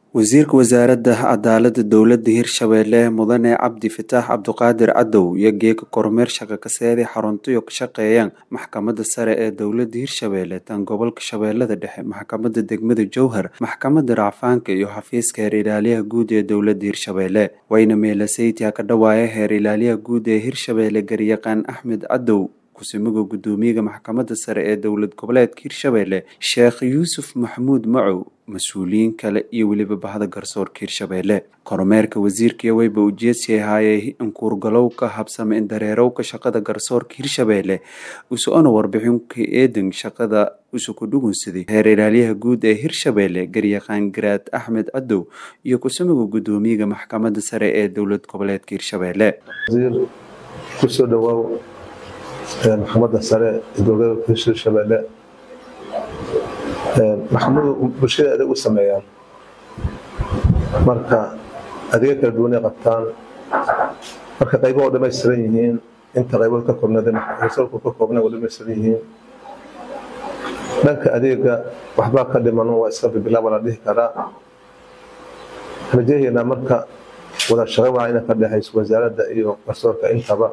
Wasiirka Wasaaradda Cadaaladda Dowladda Hirshabelle Mudane Cabdi Fataax Cabdiqaadir Cadow iyo geeka kormeer shaqo ka seeday xaruntayo ka shaqeeyaan Maxkamadda Sare ee Dowladda Hirshabelle tan gobolka Shabeellada Dhexe Maxkamadda Degmada Jowhar Maxkamadda Racfaanka iyo xafiiska Heer Ilaaliyaha Guud ee Dowladda Hirshabelle wayna meelasaytiya ka dhawaaya Heer Ilaaliyaha Guud ee Hirshabelle Garyaqaan Axmed Cadow kusumiga gudoomiyaha maxkamadda sare ee dowlad goboleedka hirshabelle sheekh yuusuf maxamuud macow mas-uuliyiin kale iyo weliba bahda garsoorka hirshabelle kormeerka wasiirkii weyba ujeedsi ahaayey inkuurgalowka habsame indareerowka shaqada garsoorka hirshabelle usocona warbixinka eedan shaqada usuku dhugunsaday heer ilaaliyaha guud ee hirshabelle garyaqaan garaad axmed cadow iyo kusumiga gudoomiyaha maxkamadda sare ee dowlad goboleedka hirshabelle kusoo dhawaaw maxkamadda sare ee dowlada hirshabelle maxkamadu bulshada adeeg u sameeyaan marka adeegyo kala duwanay qabtaan marka qaybo oo dhamaystiran yihiin inta qaybood ka koobnaadsalku ka koobna oo dhamaystiran yihiin dhanka adeega waxbaa ka dhiman waa iska bibilaaba la dhihi karaa rajaheena marka wada shaqo waa ina ka dhexayso wasaaradda iyo garsoorka intaba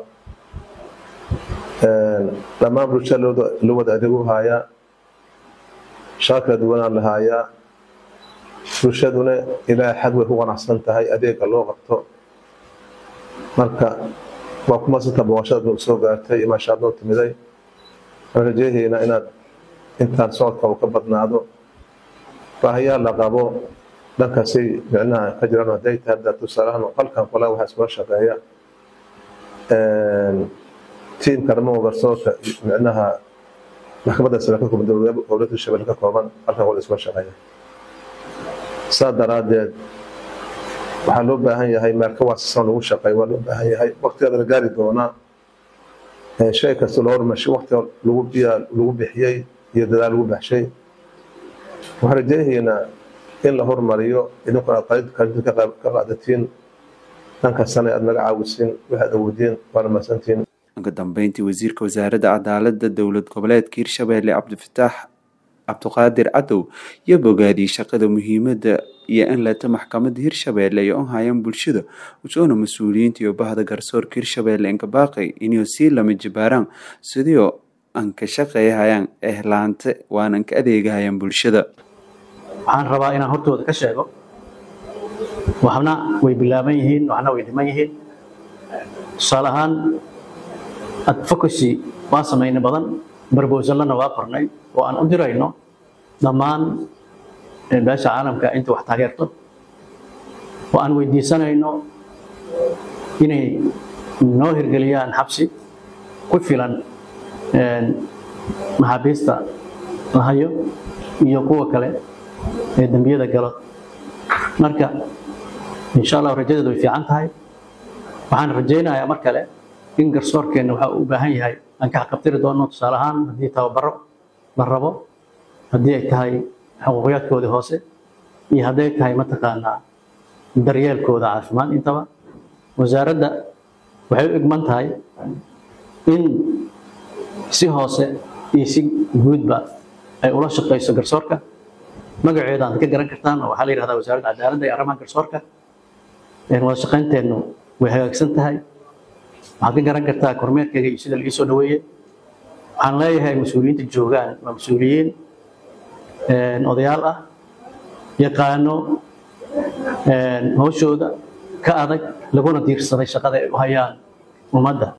dhammaan bulshada loo wada adeeg u haayaa shaqo kala duwanaa la haayaa bulshaduna ilaahay xag way ku qanacsan tahay adeega loo qabto marka waa ku madsanta booqashada soo gaartay imaashaad noo timiday rajaheena inaad intaan socodka uu ka badnaado baahayaa la qabo dhankaasay micnaha ka jiraan hadday tahay hadda tusaalahan qalkan kale waxaa iskula shaqeeya tiimka dhammaan garsoorka micnaha maxkamadda sare ka kooban dowladda hirshabelle ka kooban halkan wada iskula shaqeeya saa daraaddeed waxaa loo baahan yahay meelka waasisan lagu shaqeeyo waa loo baahan yahay waqtigeeda la gaari doonaa shay kasta loo hormashay waqtiga lagu biyaa lagu bixiyey iyo dadaal lagu baxshay waxaan rajaynaynaa in la hormariyo idinkuna qalinta ka qaadatiin dhankastana aad naga caawisiin waxaad awoodiin waana mahadsantiin ugu dambeyntii wasiirka wasaaradda cadaaladda dowlad goboleedka hirshabelle cabdifataax cabdiqaadir cadow iyo bogaadiyey shaqada muhiimadda iyo in leta maxkamadda hirshabelle iyo u hayaan bulshada usoona mas-uuliyiinta iyo bahda garsoorka hirshabelle inka baaqay inay sii lama jibaaraan sidii an ka shaqeeyahayaan ehlaante waanan ka adeegahayaan bulshada waxaan rabaa inaan hortooda ka sheego waxna way bilaaban yihiin waxna way dhiman yihiin tusaale ahaan advocacy waa samaynay badan barbowsallana waa qornay oo aan u dirayno dhammaan beesha caalamka inta wax taageerto oo aan weydiisanayno inay noo hirgeliyaan xabsi ku filan maxaabiista la hayo iyo kuwa kale ee dembiyada galo marka insha allah rajadeedu way fiican tahay waxaan rajaynayaa mar kale in garsoorkeenna waxa uu u baahan yahay aan ka xaqabtiri doono tusaale ahaan haddii tababaro la rabo haddii ay tahay xuquuqiyaadkoodii hoose iyo hadday tahay mataqaanaa daryeelkooda caafimaad intaba wasaaradda waxay u egman tahay in si hoose iyo si guudba ay ula shaqayso garsoorka magaceeda aad ka garan kartaan oo waxaa la yidhahdaa wasaaradda cadaaladda iyo arrimaha garsoorka wada shaqaynteennu way hagaagsan tahay waxaad ka garan kartaa kormeerkeyga iyo sida laii soo dhaweeyey waxaan leeyahay mas-uuliyiinta joogaan waa mas-uuliyiin odayaal ah yaqaano hawshooda ka adag laguna diirsaday shaqada ay u hayaan ummadda